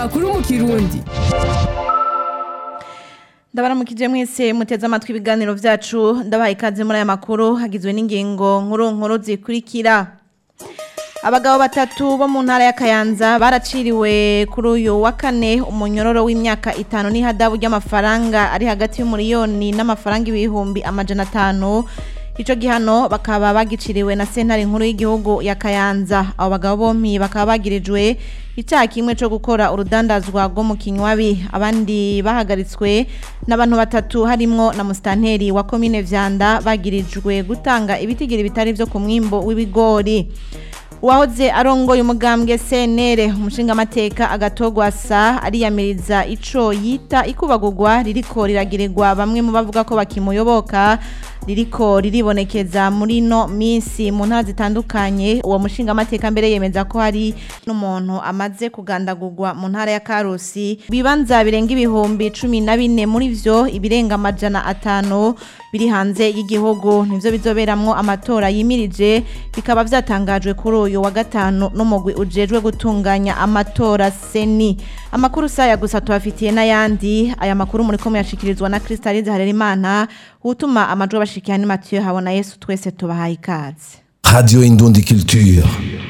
amakuru mu kirundi ndabaramukije mwese muteze amatwi ibiganiro vyacu ndabahaye ikaze muri aya makuru hagizwe n'ingingo nkuru nkuru zikurikira abagabo batatu bo mu ntara ya Kayanza baraciriwe kuri uyu wa kane umunyororo w'imyaka itanu n'ihadabu ry'amafaranga ari hagati y'umuriyoni n'amafaranga ibihumbi amajana atanu ico gihano bakaba bagiciriwe na sentare nkuru y'igihugu ya Kayanza abo bagabo bompi bakaba bagirijwe icyaha kimwe cyo gukora urudandazwa rwo mu kinywabi abandi bahagaritswe n'abantu batatu harimwo na musitanteri wa komine vyanda bagirijwe gutanga ibitigiri bitari vyo ku mwimbo w'ibigori uwahoze arongoye umugambwe CNR umushinga amateka agatogwasa ariyamiriza ico yita ikubagurwa ririko riragirirwa bamwe mu bavuga ko bakimuyoboka ririko riribonekeza muri no minsi mu ntara zitandukanye uwo mushinga amateka mbere yemeza ko hari n'umuntu amaze kugandagurwa mu ntara ya Karusi bibanza birenga ibihumbi cumi na bine muri vyo ibirenga amajana atanu biri hanze y'igihugu nivyo bizoberamwo amatora yimirije bikaba vyatangajwe kuri uyu wa gatanu n'umugwi ujejwe gutunganya amatora seni amakuru saya gusa tubafitiye n'ayandi aya makuru muri ko muyashikirizwa na Crystalise Harerimana utuma amajwi abashikiye ni Mathieu habona Yesu twese tubahaye ikaze Radio Indundi Culture.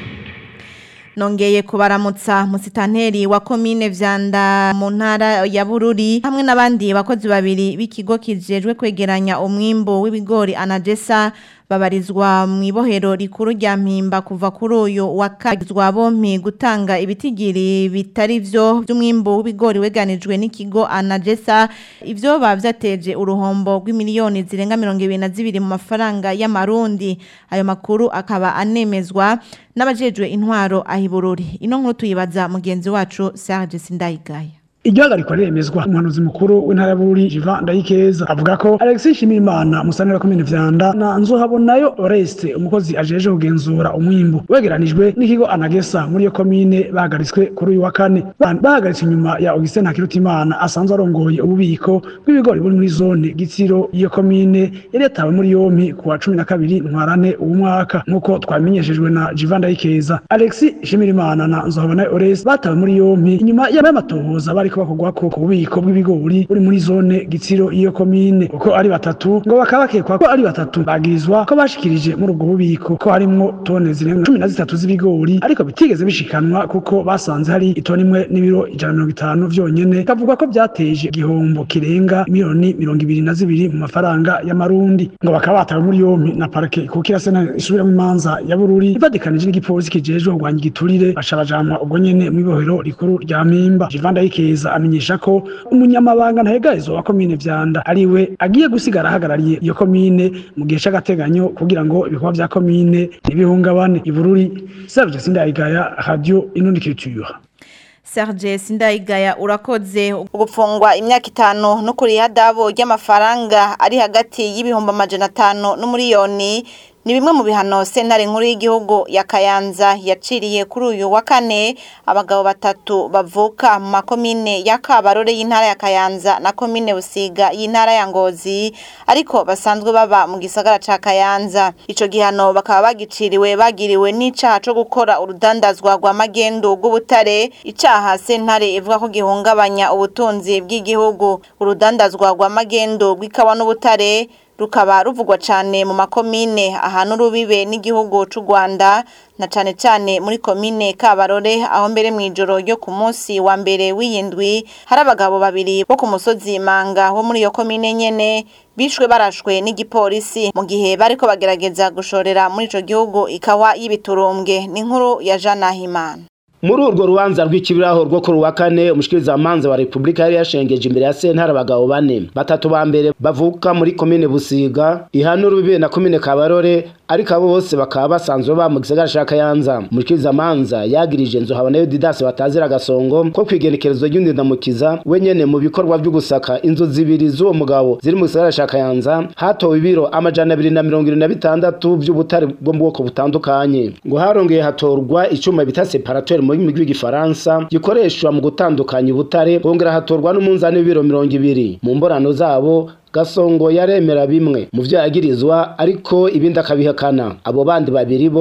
nongeye kubaramutsa musitanteri wa komine vyanda mu ntara ya Bururi hamwe n'abandi bakozi babiri b'ikigo kijejwe kwegeranya umwimbo w'ibigori anagesa babarizwa mu ibohero rikuru rya mpimba kuva kuri uyu wa kagizwa bompi gutanga ibitigiri bitari vyo by'umwimbo w'ibigori weganijwe n'ikigo anagesa ivyo bavyateje uruhombo rw'imiliyoni zirenga mirongo ibiri na zibiri mu mafaranga y'amarundi ayo makuru akaba anemezwa n'abajejwe intwaro ahibururi ino nkuru tuyibaza mugenzi wacu Serge Sindayigaya iryo hagarikwa riremezwa umuhanuzi mukuru w'intara ya Bururi Jivan Ndayikeza avuga ko Alexis Nshimirimana musanira komine Vyanda na Nzohabonayo Oreste umukozi ajeje kugenzura umwimbu wegeranijwe n'ikigo Anagesa muri iyo komine bahagaritswe kuri uyu wa kane bahagaritswe inyuma ya Augustin Hakirutimana asanzwe arongoye ububiko bw'ibigori buri muri zone Gitsiro iyo komine yari yatawe muri yompi ku wa cumi na kabiri ntwarane uwu mwaka nk'uko twamenyeshejwe na Jivan Ndayikeza Alexis Nshimirimana na Nzohabonayo Oreste batawe muri yompi inyuma y'amatohoza bari bariko bakogwa ko kububiko bw'ibigori buri muri zone gitsiro iyo komine uko ari batatu ngo bakaba bakekwa ko ari batatu bagirizwa ko bashikirije muri ubwo bubiko ko harimwo tone zirenga cumi na zitatu z'ibigori ariko bitigeze bishikanwa kuko basanze hari itoni imwe n'ibiro ijana mirongo itanu vyonyene kavuga ko vyateje igihombo kirenga miliyoni mirongo ibiri na zibiri mu mafaranga y'amarundi ngo bakaba batawe muri yompi na parike kuko irasena isubiramwo imanza ya bururi ivadikanije n'igipolisi kijejwe kurwanya igiturire baca bajanwa ubwo nyene mw'ibohero rikuru rya mpimba jivanda yikeza amenyesha ko umunyamabanga ntahegarizwa wa komine vyanda ariwe agiye gusigara ahagarariye iyo komine mu gihe c'agateganyo kugira ngo ibikorwa vya komine ntibihungabane ibururi Serge Sindayigaya Radio Inundi Culture Serge Sindayigaya urakoze ugupfungwa imyaka itanu no kuri hadabo ry'amafaranga ari hagati y'ibihumbi amajana atanu n'umuriyoni ni bimwe mu bihano sentare nkuru y'igihugu ya Kayanza yaciriye kuri uyu wa kane abagabo batatu bavuka mu makomine ya Kabarore y'intara ya Kayanza na komine Busiga y'intara ya Ngozi ariko basanzwe baba mu gisagara ca Kayanza ico gihano bakaba bagiciriwe bagiriwe n'icaha co gukora urudandazwa rwa magendo rw'ubutare icaha sentare ivuga ko gihungabanya ubutunzi bw'igihugu urudandazwa rwa magendo rw'ikawa n'ubutare rukaba ruvugwa cyane mu makomine ahantu rubibe n'igihugu c'u Rwanda na cane cane muri komine Kabarore aho mbere mwijoro ryo ku munsi wa mbere w'iyindwi hari abagabo babiri bo ku musozi Manga wo muri iyo komine nyene bishwe barashwe n'igipolisi mu gihe bariko bagerageza gushorera muri ico gihugu ikawa y'ibiturumbwe n'inkuru ya Jean Nahimana muri urwo rubanza rw'ikibiraho rwo kuri wa kane umushikirizamanza wa repubulika yari yashengeje imbere ya sentare abagabo bane batatu ba mbere bavuka muri komine busiga ihanura ubibe na komine kabarore ariko abo bose bakaba basanzwe ba mu gisagara ca kayanza umushikirizamanza yagirije nzu habonayo didasi batazira agasongo ko kwigenekerezo ry'indindamukiza we nyene mu bikorwa vyo gusaka inzu zibiri z'uwo mugabo ziri mu gisagara ca kayanza hatowe ibiro amajana abiri na mirongo irindwi na bitandatu vy'ubutare bwo mu bwoko butandukanye ngo harongeye hatorwa icuma bita separateur mu rurimi rw'igifaransa gikoreshwa mu gutandukanya ubutare hongera hatorwa n'umunzani w'ibiro mirongo ibiri mu mborano zabo gasongo yaremera bimwe mu vyo yagirizwa ariko ibindi akabihakana abo bandi babiri bo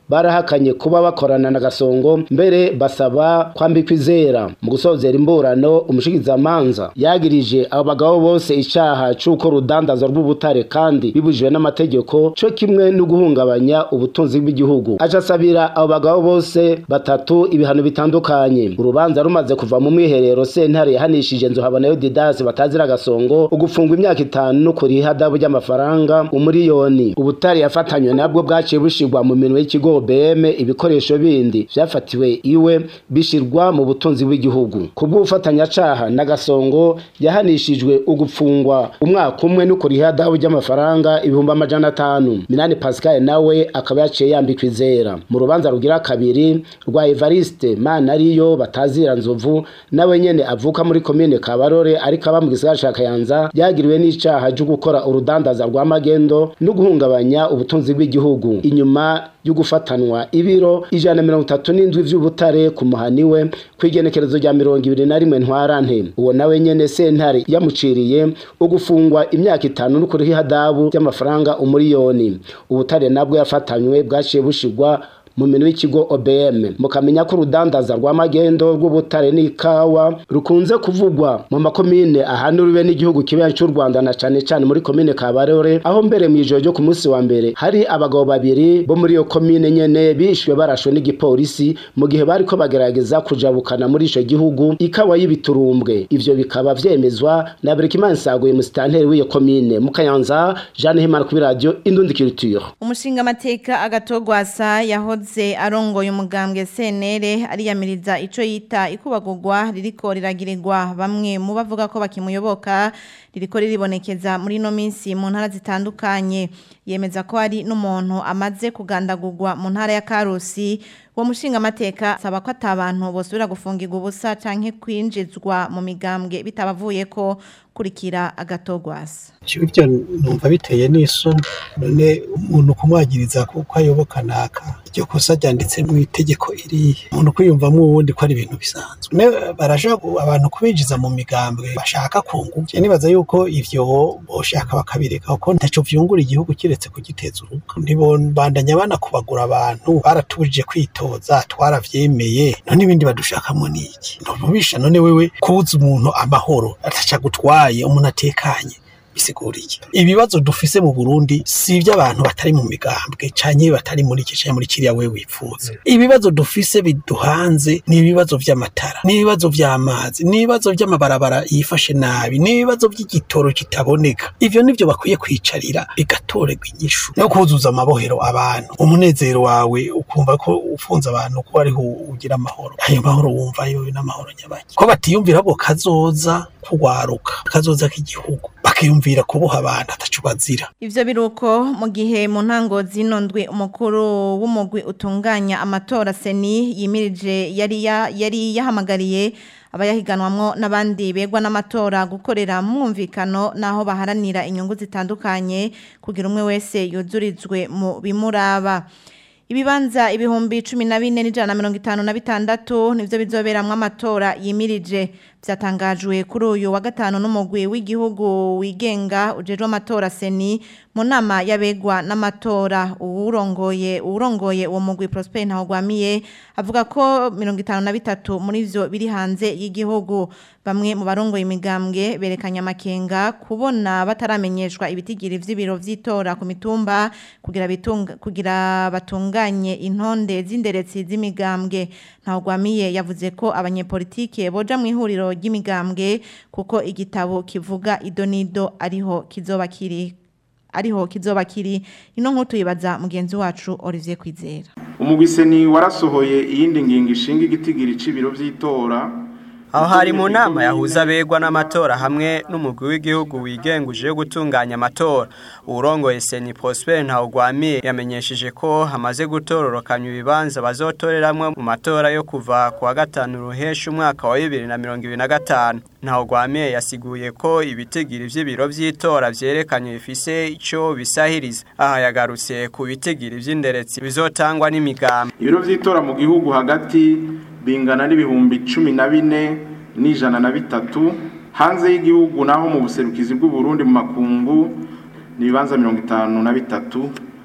barahakanye kuba bakorana na gasongo mbere basaba kwambikwa izera mu gusozera imburano umushikizamanza yagirije abo bagabo bose icaha c'uko rudandaza rw'ubutare kandi bibujijwe n'amategeko co kimwe no guhungabanya ubutunzi bw'igihugu aca asabira abo bagabo bose batatu ibihano bitandukanye urubanza rumaze kuva mu mwiherero sentare yahanishije nzuhabonayo didasi batazira gasongo ugufungwa imyaka itanu no kuriha adabu ry'amafaranga umuriyoni ubutare yafatanywe nabwo bwaciye bushirwa mu minwe y'ikigo BM ibikoresho bindi vyafatiwe iwe bishirwa mu butunzi bw'igihugu kubw'ubufatanyacaha na gasongo yahanishijwe ugupfungwa umwaka umwe no kuriha adabu ry'amafaranga ibihumbi amajana atanu minani pascal nawe akaba yaciye yambikwa izera mu rubanza rugira kabiri rwa evariste mana ariyo batazira nzovu nawe nyene avuka muri komine kabarore ariko aba mu gisagara ca kayanza yagiriwe n'icaha cyo gukora urudandaza rwa magendo no guhungabanya ubutunzi bw'igihugu inyuma yo gufatanwa ibiro ijana na mirongo itatu n'indwi vy'ubutare ku muhani we kw'igenekerezo rya mirongo ibiri na rimwe ntwarante uwo nawe nyene sentare yamuciriye ugufungwa imyaka itanu no kuriha adabu ry'amafaranga umuriyoni ubutare nabwo yafatanywe bwaciye bushirwa mu minwe y'ikigo OBM mukamenya ko urudandaza rwa magendo rw'ubutare n'ikawa rukunze kuvugwa mu makomine ahanuriwe n'igihugu kibenye cy'u Rwanda na cane cane muri komine Kabarore aho mbere mu ijoro ryo ku munsi wa mbere hari abagabo babiri bo muri iyo komine nyene bishwe barashwe n'igipolisi mu gihe bariko bagerageza kujabukana muri ico gihugu ikawa y'ibiturumbwe ivyo bikaba vyemezwa na Berikimana Saguye musitanteri w'iyo komine mu Kayanza Jeanne Himana kuri radio Indundi Culture umushinga amateka agatogwasa yahoze arongoye umugambwe senere ariyamiriza ico yita ikubagurwa ririko riragirirwa bamwe mu bavuga ko bakimuyoboka ririko riribonekeza muri no minsi mu ntara zitandukanye yemeza ko ari n'umuntu amaze kugandagurwa mu ntara ya Karusi uwo mushinga amateka saba ko atabantu bosubira gufungirwa ubusa canke kwinjizwa mu migambwe bitabavuye ko kurikira agatogwasa ibyo numva biteye n'isoni none umuntu kumwagiriza kuko ayoboka naka iryo kosa ryanditse mu itegeko iriya umuntu kwiyumvamo uwundi ko ari ibintu bisanzwe barashaka abantu kubinjiza mu migambwe bashaka kungu nibaza yuko ivyo boshaka bakabireka kuko ntaco vyungura igihugu kiretse kugiteza uruka ntibondanya banakubagura abantu baratubujije kwitoza twaravyemeye none ibindi badushakamo niki ntubisha none wewe kubuza umuntu amahoro ataca gutwaye umuntu atekanye bisigura iki ibibazo dufise mu Burundi si iby'abantu batari mu migambwe canke batari muri iki canke muri kiriya we wipfuza ibibazo dufise biduhanze ni ibibazo vy'amatara ni ibibazo vy'amazi ni ibibazo vy'amabarabara yifashe nabi ni ibibazo vy'igitoro kitaboneka ivyo nivyo bakwiye kwicarira bigatorerwa inyishu no kuzuza amabohero abantu umunezero wawe ukumva ko ufunze abantu ko ariho ugira amahoro ayo mahoro wumva yo n'amahoro nyabaki ko batiyumvira bo kazoza kugwaruka kazoza k'igihugu bakiyumvira kuboha abantu atacu bazira ivyo biruko mu gihe mu ntango zino ndwi umukuru w'umugwi utunganya amatora seni yimirije yari ya, yari yahamagariye abayahiganwamwo n'abandi begwa n'amatora gukorera mwumvikano naho baharanira inyungu zitandukanye kugira umwe wese yuzurizwe mu bimuraba ibibanza ibihumbi cumi na bine n'ijana na mirongo itanu na bitandatu nivyo bizoberamwo amatora yimirije vyatangajwe kuri uyu wa gatanu n'umugwi w'igihugu wigenga ujejwe amatora seni mu nama y'abegwa n'amatora uwurongoye uwurongoye uwo mugwi Prosper Ntahogwamiye avuga ko mirongo itanu na bitatu muri vyo biri hanze y'igihugu bamwe mu barongoye imigambwe berekanye amakenga kubona bataramenyeshwa ibitigiri vy'ibiro vy'itora ku mitumba kugira bitunga kugira batunganye intonde z'inderetsi z'imigambwe Ntahogwamiye yavuze ko abanyepolitike boja mu ihuriro ry'imigambwe kuko igitabo kivuga idonido ariho kizoba kiri ariho kizoba kiri ino nkutu yibaza mugenzi wacu Olivier Kwizera umugwiseni warasohoye iyindi ngingo ishinga igitigiri c'ibiro vy'itora aho hari mu nama yahuza abegwa n'amatora hamwe n'umugwi w'igihugu wigenguje yo gutunganya amatora urongoye seni Prosper Ntawugwamiye yamenyesheje ko hamaze gutororokanya ibibanza bazotoreramwe mu matora yo kuva ku wa gatanu ruhesha umwaka wa bibiri na mirongo ibiri na gatanu Ntawugwamiye yasiguye ko ibitigiri vy'ibiro vy'itora vyerekanye bifise ico bisahiriza aha yagarutse ku bitigiri vy'inderetsi bizotangwa n'imigambi ibiro vy'itora mu gihugu hagati bingana n'ibihumbi cumi na bine n'ijana na bitatu hanze y'igihugu naho mu buserukizi bw'uburundi mu makungu ni ibibanza mirongo itanu na bitatu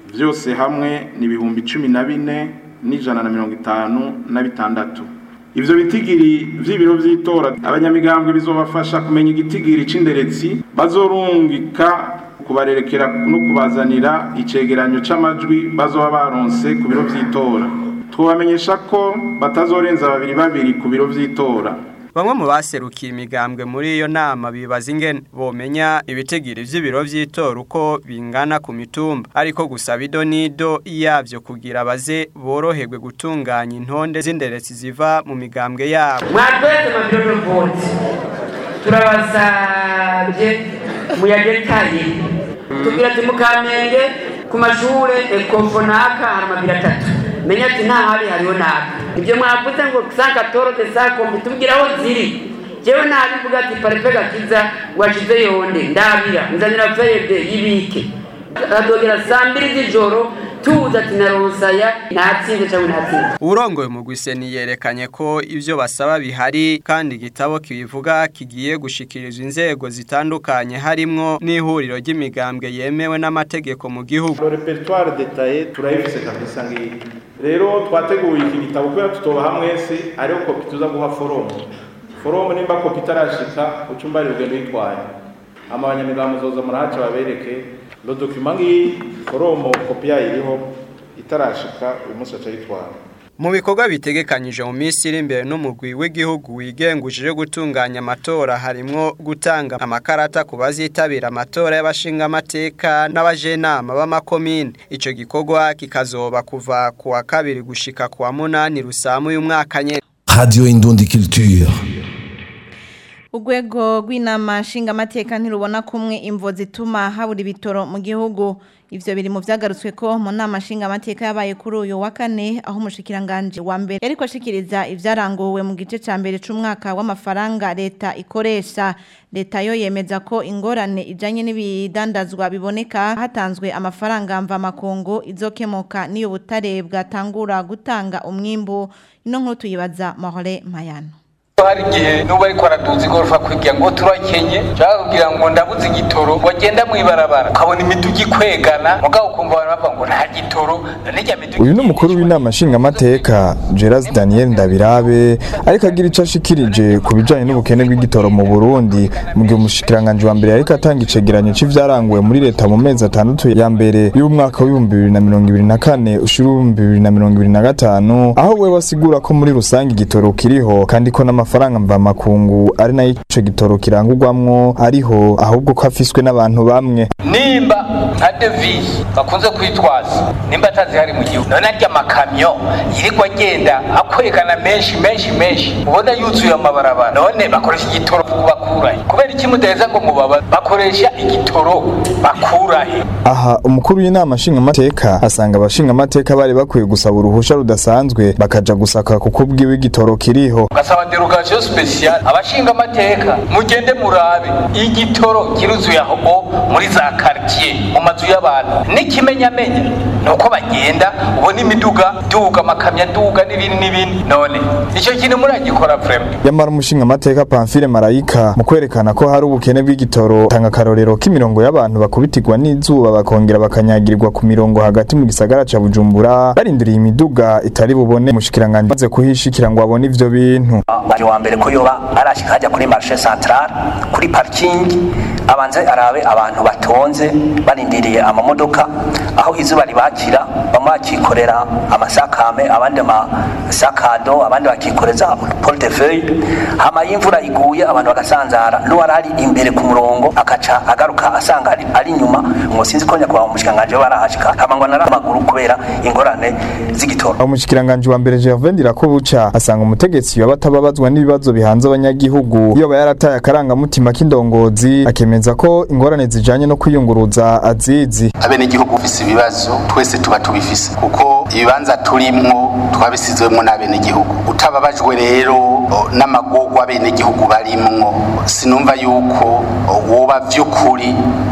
byose hamwe ni ibihumbi cumi na bine n'ijana na mirongo itanu na bitandatu ivyo bitigiri vy'ibiro vy'itora abanyamigambwe bizobafasha kumenya igitigiri c'inderetsi bazorungika kubarerekera no kubazanira icegeranyo c'amajwi bazoba baronse ku biro vy'itora twabamenyesha ko batazorenza babiri babiri ku biro vy'itora Bamwe mu baserukiye imigambwe muri iyo nama bibaza ingene bomenya ibitigiri vy'ibiro vy'itora uko bingana ku mitumba ariko gusaba idonido yavyo kugira baze boroherwe gutunganya intonde z'inderetsi ziva mu migambwe yabo mwatwese mabiro vote turabasabye muyagetaye tubwira ati mukamenge ku mashure ekofo naka hari amabiro atatu menya ati nta hari hariho naka ibyo mwavuze ngo sankatorote sakombi tubwira aho ziri jewe nabivuga ati parefe gakiza washize yonde ndabira nzanira feyede yibike adogera saa mbiri z'ijoro tuza ati naronsaya natsinze cyangwa natsinze Urongoye mu Gwiseni yerekanye ko ivyo basaba bihari kandi igitabo kibivuga kigiye gushikirizwa inzego zitandukanye harimwo n'ihuriro ry'imigambwe yemewe n'amategeko mu gihugu. Le repertoire détaillé turayifise kabisa ngiyi rero twateguye iki gitabo kubera tutobaha mwese ariho kopi tuza guha foromu foromu nimba kopi itarashika ucumba rugendo yitwaye ama abanyamigambo zoza murahaca babereke lo document ngiyi foromu kopi yayo iriho itarashika uyu munsi baca yitwara Mu bikorwa bitegekanyije mu minsi iri imbere n'umugwi w'igihugu wigengujije gutunganya amatora harimwo gutanga amakarata ku bazitabira amatora y'abashinga amateka n'abajenama b'amakomine ico gikorwa kikazoba kuva ku wa kabiri gushika ku wa munani rusamu uyu mwaka nyene Radio Indundi Culture. Urwego rw'inama nshingamateka ntirubona kumwe imvo zituma habura ibitoro mu gihugu ivyo biri mu vyagarutswe ko mu nama nshingamateka yabaye kuri uyu wa kane aho umushikiranganje wa mbere yariko ashikiriza ivyaranguwe mu gice ca mbere c'umwaka w'amafaranga leta ikoresha leta yo yemeza ko ingorane ijanye n'ibidandazwa biboneka hatanzwe amafaranga mva makungu izokemoka n'iyo butare bwatangura gutanga umwimbu ino nkuru tuyibaza Mahore Mayano hari igihe n'ubu ariko araduza igorofa kugira ngo turakenye nshaka kugira ngo ndabuze igitoro wagenda mw'ibarabara ukabona imiduga ikwegana mugabo ukumva abantu bavuga ngo nta gitoro n'ijya miduga uyu ni umukuru w'inama nshingamateka Gerard Daniel Ndabirabe ariko agira icyo ashikirije ku bijanye n'ubukene bw'igitoro mu Burundi mu gihe umushikiranganje wa mbere ariko atanga icegeranyo c'ivyaranguwe muri leta mu mezi atandatu ya mbere y'umwaka w'ibihumbi bibiri na mirongo ibiri na kane ushira ibihumbi bibiri na mirongo ibiri na gatanu aho we wasigura ko muri rusange igitoro kiriho kandi ko n'amafaranga mvamakungu ari nayo ico gitoro kirangurwamwo ariho ahubwo ko afiswe n'abantu bamwe nimba nka devise bakunze kwitwaza nimba atazihari mu gihugu none arya amakamyo yirirwa agenda akwerekana menshi menshi menshi ubona yuzuye amabarabara none bakoresha igitoro bakurahe kubera iki mudaheza ngo mubaba bakoresha igitoro bakurahe aha umukuru w'inama nshingamateka asanga abashingamateka bari bakwiye gusaba uruhusha rudasanzwe bakaja gusaka kuko ubwiwe igitoro kiriho ugasaba derogation special abashinga amateka mugende murabe igitoro kiruzuye aho muri za quartier mu mazu y'abantu n'ikimenyamenya nuko bagenda ubona imiduga duga amakamyo duga n'ibindi n'ibindi none icyo kintu muragikora vraiment yamara umushingamateka Pamphile Marayika mu kwerekana ko hari ubukene bw'igitoro tanga akarorero k'imirongo y'abantu bakubitirwa n'izuba bakongera bakanyagirirwa ku mirongo hagati mu gisagara ca Bujumbura barindiriye imiduga itari bubone umushikiranganje maze kuhishikira ngo abone ivyo bintu bari wa mbere ko yoba arashika hajya kuri marché central kuri parking abanze arabe abantu batonze barindiriye amamodoka aho izuba ribakira bamwe bakikorera amasakame abandi amasakado abandi bakikoreza portefeuille hama y'imvura iguye abantu bagasanzara n'uwari ari imbere ku murongo akaca agaruka asanga ari, ari inyuma ngo sinzi ko nyakubahwa umushikanganje barahashika hama ngo nari amaguru kubera ingorane z'igitoro umushikiranganje wa mbere Gervais Ndirakobuca asanga umutegetsi yoba atababazwa n'ibibazo bihanze abanyagihugu iyo yarataye akarangamutima k'indongozi akemeza ko ingorane zijanye no kwiyunguruza azizi abenegihugu bafise ibibazo twese tuba tubifise kuko ibibanza turimwo twabisizwemwo n'abenegihugu utababajwe rero n'amagorwa abenegihugu barimwo sinumva yuko woba vy'ukuri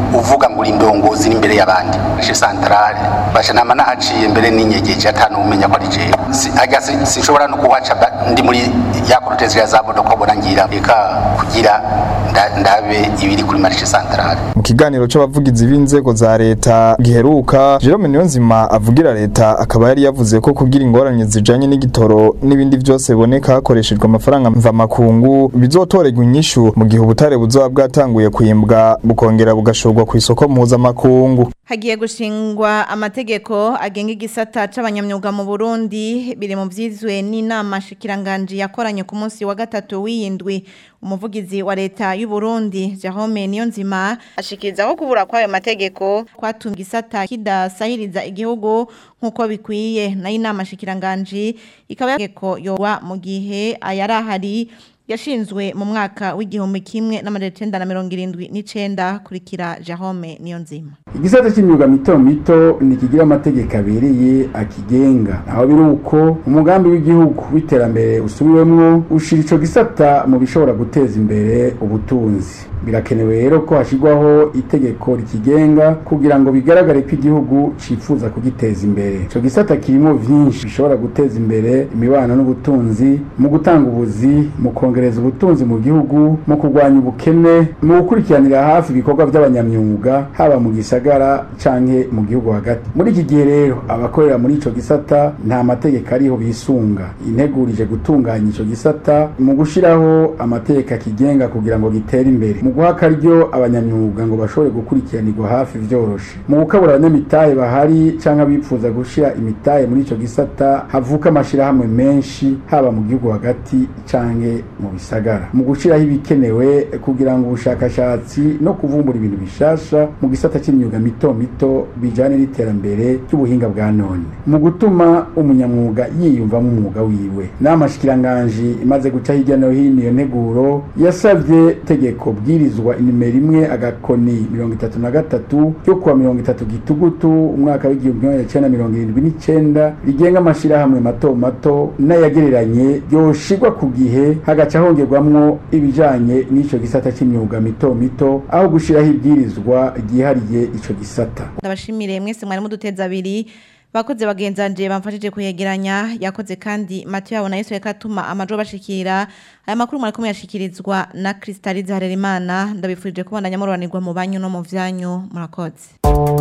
uvuga ngo uri indongozi n'imbere y'abandi je centrale basha nama nahaciye mbere n'inyegeje atanu umenya ko ari jewe Si- aga si- sinshobora no kuhaca ba- ndi muri ya korotezi ya za modoka ubona ngira reka kugira nda- ndabe ibiri kuri marishe centrale mu kiganiro c'abavugizi b'inzego za leta giheruka Jerome Niyonzima avugira leta akaba yari yavuze ko kugira ingorane zijanye n'igitoro n'ibindi vyose biboneka hakoreshejwe amafaranga mvamakungu bizotorerwa inyishu mu gihe ubutare buzoba bwatanguye kwimbwa bukongera bugashorwa ku isoko mpuzamakungu Hagiye gushingwa amategeko agenga igisata c'abanyamyuga mu Burundi biri mu vyizwe n'inama shikiranganji yakoranye ku munsi wa gatatu w'iyindwi umuvugizi wa leta y'u Burundi Jerome Niyonzima ashikiriza ko kubura kwayo mategeko kwatumye igisata kidasahiriza igihugu nkuko bikwiye nayo inama shikiranganji ikaba yategeko yowa mu gihe ayarahari yashinzwe mu mwaka w'igihumbi kimwe n'amajana icenda na mirongo irindwi n'icenda kurikira Jerome Niyonzima igisata cy'imyuga mito mito ntikigira amategeko abereye akigenga aho biri uko umugambi w'igihugu w'iterambere usubiwemwo ushira ico gisata mu bishobora guteza imbere ubutunzi birakenewe rero ko hashyirwaho itegeko rikigenga kugira ngo bigaragare ko igihugu cifuza kugiteza imbere ico gisata kirimo vyinshi bishobora guteza imbere imibano n'ubutunzi mu gutanga ubuzi mu kongereza ubutunzi mu gihugu mu kurwanya ubukene mu gukurikiranira hafi ibikorwa by'abanyamyuga haba mu gisagara canke mu gihugu hagati muri iki gihe rero abakorera muri ico gisata nta mategeko ariho bisunga integurije gutunganya ico gisata mu gushiraho amategeko akigenga kugira ngo gitere imbere mu guha akaryo abanyamyuga ngo bashobore gukurikiranirwa hafi vyoroshe mu gukabura abanyamitahe bahari canke abifuza gushira imitahe muri ico gisata havuka amashirahamwe menshi haba mu gihugu hagati canke mu bisagara mu gushiraho ibikenewe kugira ngo ubushakashatsi no kuvumbura ibintu bishasha mu gisata c'imyuga mito mito bijane n'iterambere ry'ubuhinga bwa none mu gutuma umunyamwuga yiyumvamo umwuga wiwe n'amashikiranganji imaze guca hirya no hino iyo nteguro yasavye tegeko bwirizwa inimero imwe agakoni mirongo itatu na gatatu ryo kuwa mirongo itatu gitugutu umwaka w'igihumbi kimwe magana cenda mirongo irindwi n'icenda rigenga amashirahamwe mato mato n'ayagereranye yoshirwa ku gihe hagaca hongerwamwo ibijanye n'ico gisata c'imyuga mito mito aho gushiraho ibwirizwa ryihariye ico gisata ndabashimire mwese mwari muduteza abiri bakoze bagenzanje bamfashije kuyegeranya yakoze kandi Mathieu yabona Yesu yakatuma amajo bashikira aya makuru mwari kumwe yashikirizwa na Kristalize Harerimana ndabifurije kubandanya muroranirwa mu banyu no mu vyanyu murakoze